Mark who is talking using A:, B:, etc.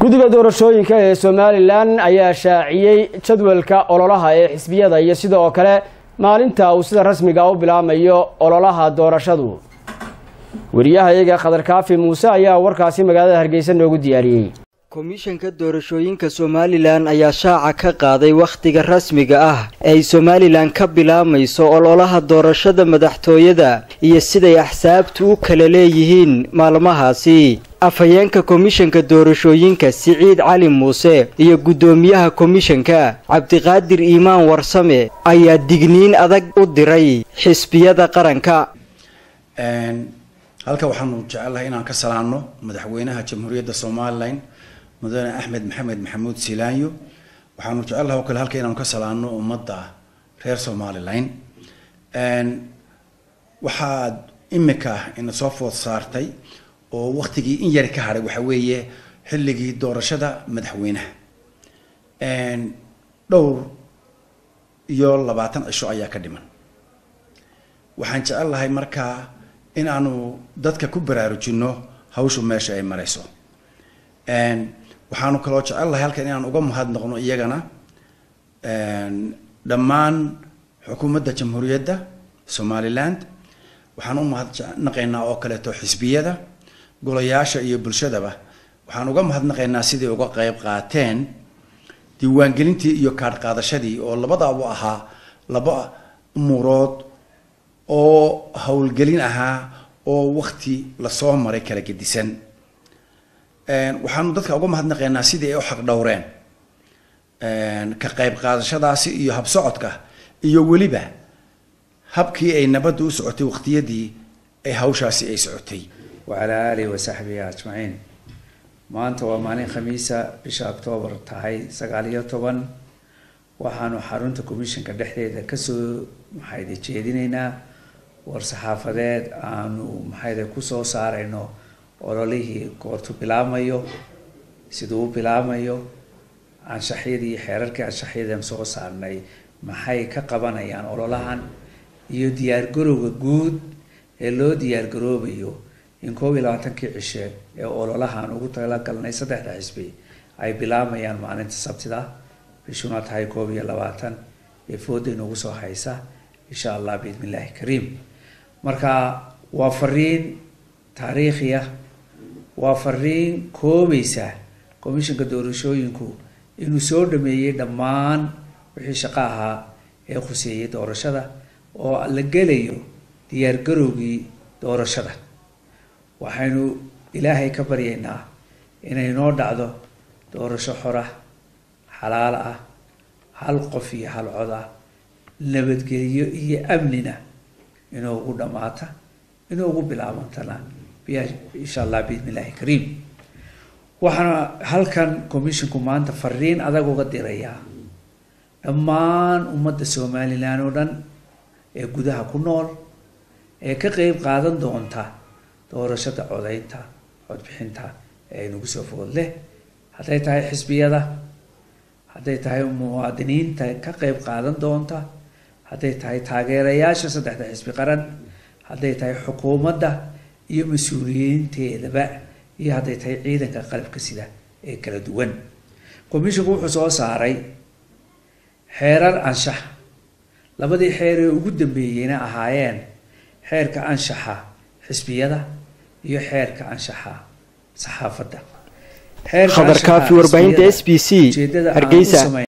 A: guddiga doorashooyinka ee somalilan ayaa shaaciyey jadwalka ololaha ee xisbiyada iyo sidoo kale maalinta uu sida rasmiga u bilaamayo ololaha doorashadu wariyahayaga khadar kaafi muuse ayaa warkaasi magaalada hargeysa noogu diyaariyey
B: komishanka doorashooyinka somalilan ayaa shaaca ka qaaday wakhtiga rasmiga ah ee ay somalilan ka bilaamayso ololaha doorashada madaxtooyada iyo siday axsaabtu u kala leeyihiin maalmahaasi afhayeenka komishanka doorashooyinka siciid cali muuse iyo guddoomiyaha komishanka cabdiqaadir iimaan warsame ayaa digniin adag u diray xisbiyada qaranka
C: halka waxaanu jecelahay inaan ka salaanno madaxweynaha jamhuuriyadda somalilan mudane axmed maxamed maxamuud silaanyo waxaanu jecellaha oo kale halka inaanu ka salaanno ummadda reer somalilan waxaad imika ina soo food saartay oo waktigii in yari ka hadhay waxa weeye xilligii doorashada madaxweynaha dhowr iyo labaatan cisho ayaa ka dhiman waxaan jecel lahay markaa in aanu dadka ku baraarujinno hawshu meesha ay marayso waxaanu kaloo jecel lahay halkan inaan uga mahadnaqno iyagana dhammaan xukuumadda jamhuuriyadda somaliland waxaan u mahadnaqaynaa oo kaleeto xisbiyada golayaasha iyo bulshadaba waxaan uga mahadnaqaynaa sidai uga qeyb qaateen diiwaangelintii iyo kaadh qaadashadii oo labadaabu ahaa laba umuurood oo howlgelin ahaa oo wakti lasoo maray kala gedisan waxaanu dadka uga mahadnaqaynaa sidii ay u xaq dhowreen ka qayb qaadashadaasi iyo habsocodka iyo weliba habkii ay nabadda u socotay waqtiyadii ay hawshaasi ay socotay
D: wacalaa aalihi wasaxbihi ajmaciin maanta waa maalin khamiisa bisha octoobar tahay sagaal iyo toban waxaanu xarunta commissionka dhexdeeda kasoo maxayde jeedinaynaa war-saxaafadeed aanu maxayde kusoo saarayno ololihii goortu bilaabmayo siduu u bilaabmayo anshaxyadii xeerarkii anshaxyadan soo saarnay maxay ka qabanayaan ololahan iyo diyaargarowga guud ee loo diyaargaroobayo in koob iyo labaatankii cishe ee ololahan ugu talagalnay saddexda xisbi ay bilaabayaan maalinta sabtida bishuna tahay koob iyo labaatan ee fooday noogu soo haysa insha allah biidn illaahi kariim marka waa fariin taariikhiya waa fariin koobaysa commishanka doorashooyinku inuu soo dhameeyey dhammaan wixii shaqo ahaa ee khuseeyey doorashada oo la gelayo diyaargarowgii doorashada waxaynu ilaahay ka baryaynaa inay noo dhacdo doorasho xora xalaal ah hal qof iyo hal cod ah nabadgelyo iyo amnina inuu ugu dhammaata inuu ugu bilaabantana insha allah biidn illaahi kariim waxaana halkan commissionku maanta fariin adag uga dirayaa dhammaan ummadda somalilan oo dhan ee gudaha ku nool ee ka qeyb qaadan doonta doorashada codaynta codbixinta ee nagu soo food leh hadday tahay xisbiyada hadday tahay muwaadiniinta ka qeyb qaadan doonta hadday tahay taageerayaasha saddexda xisbi qaran hadday tahay xukuumadda iyo mas-uuliyiinteedaba iyo hadday tahay ciidanka qalabka sida ee kala duwan commissionku wuxuu soo saaray xeerar anshax labadii xeer ee ugu dambeeyeyna ahaayeen xeerka anshaxa xisbiyada iyo xeerka anshaxa saxaafadda
B: khadar kaafi warbaahinta s b c hargeysa